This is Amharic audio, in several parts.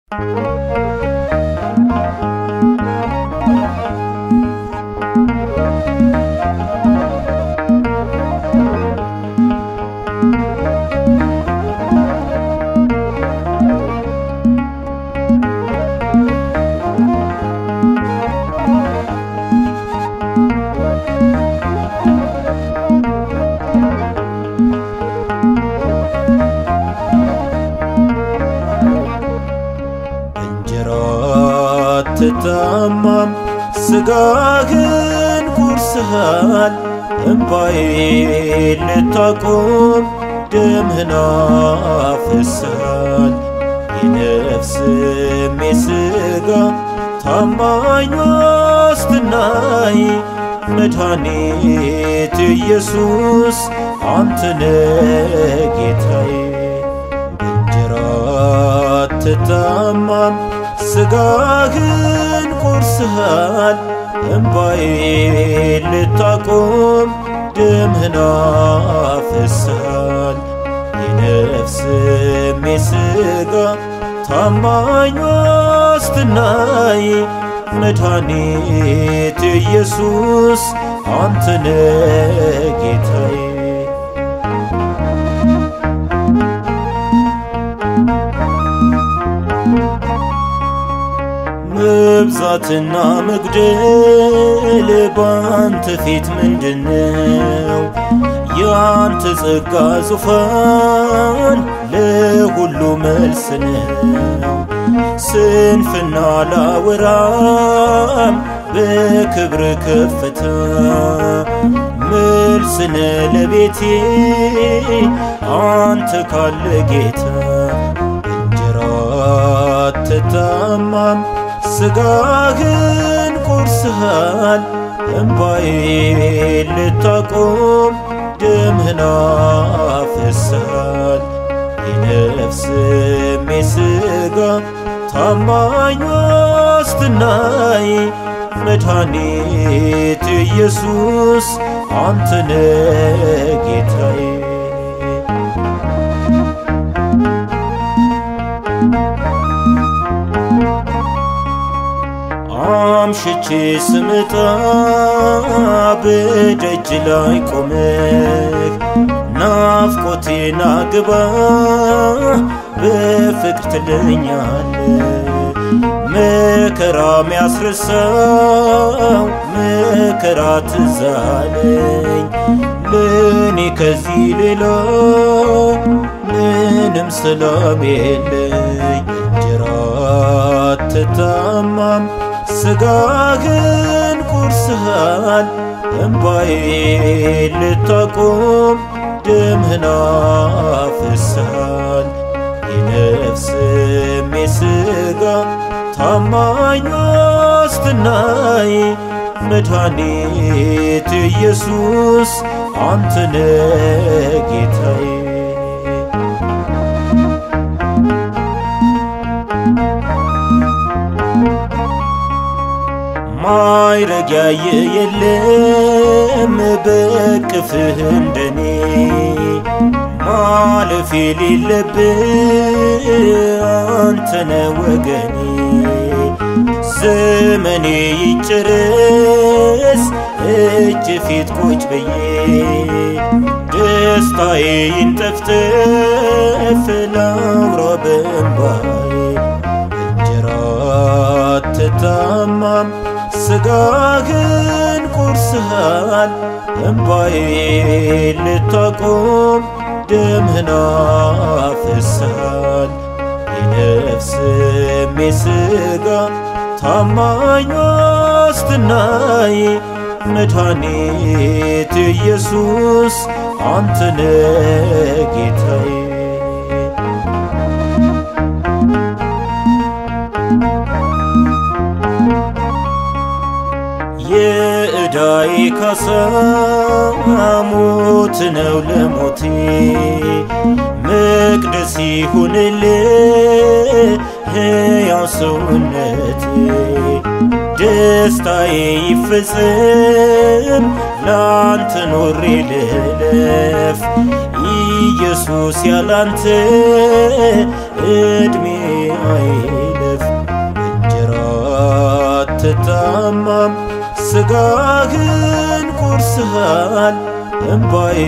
እንጀራ አትታማም ስጋህን ጎርሰሃል እምባዬ ልታቆም ደምህን አፍስሰሃል የነፍስም የሥጋ ታማኝ ዋስትናዬ መድኃኒት ኢየሱስ አንተነ ጌታዬ እንጀራ አትታማም ስጋህን ቆርሰሃል እምባዬ ልታቆም ደምህን አፍስሰሃል የነፍስም የሥጋ ታማኝ ዋስትናዬ መድኃኒት ኢየሱስ አንተነ ጌታዬ መብዛትና መጉደል ባንተ ፊት ምንድነው? ያንተ ጸጋ ዙፋን ለሁሉ መልስ ነው። ስንፍና ላወራም በክብር ከፍታ መልስነ ለቤቴ አንተ ካለ ጌታ እንጀራ አትታማም ስጋህን ቆርሰሃል እምባዬ ልታቆም ደምህን አፍስሰሃል የነፍስም የሥጋ ታማኝ ዋስትናዬ መድኃኒት ኢየሱስ አንተነ ጌታዬ አምሽቼ ስመጣ በደጅ ላይ ቆመህ ናፍቆቴና ግባ በፍቅር ትለኛለህ። መከራ ሚያስረሳው መከራ ትዛለኝ ለእኔ ከዚህ ሌላ ምንም ሰላም የለኝ። እንጀራ አትታማም ስጋህን ቆርሰሃል እምባዬ ልታቆም ደምህን አፍስሰሃል የነፍስም የሥጋ ታማኝ ዋስትናዬ መድኃኒት ኢየሱስ አንተነ ጌታዬ ማይረግ ያየ የለም በቅፍህ እንደኔ ማለፍ የሌለብህ አንተነ ወገኔ ዘመኔ ይጨረስ እጅ ፊት ቁጭ ብዬ ደስታዬ ይንጠፍጠፍ ላውራ በእምባዬ እንጀራ አትታማም ስጋህን ቆርሰሃል እምባዬ ልታቆም ደምህን አፍስሰሃል የነፍስም የሥጋ ታማኝ ዋስትናዬ መድኃኒት ኢየሱስ አንተነ ጌታዬ የዕዳዬ ካሳ ሞት ነው ለሞቴ መቅደስ ይሁንልህ ሕያው ሰውነቴ ደስታዬ ይፈጸም ላንተ ኖሬ ልለፍ ኢየሱስ ያላንተ ዕድሜ አይለፍ ልታማም ስጋህን ቆርስሃል እምባዬ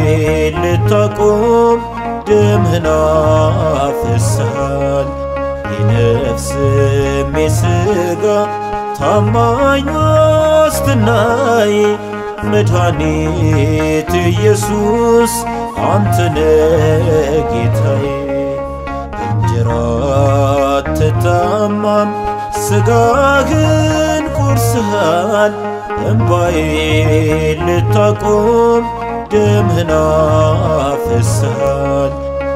ልታቆም ደምህን አፍስሃል የነፍስም የሥጋ ታማኝ ዋስትናዬ መድኃኒት ኢየሱስ አንተነ ጌታዬ እንጀራ ትታማም ስጋህን ቆርስሃል እምባዬ ልታቆም ደምህን አፍስሃል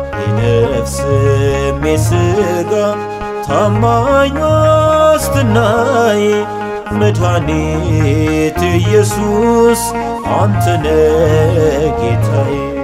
የነፍስም የሥጋ ታማኝ ዋስትናዬ መድኃኒት ኢየሱስ አንተነ ጌታዬ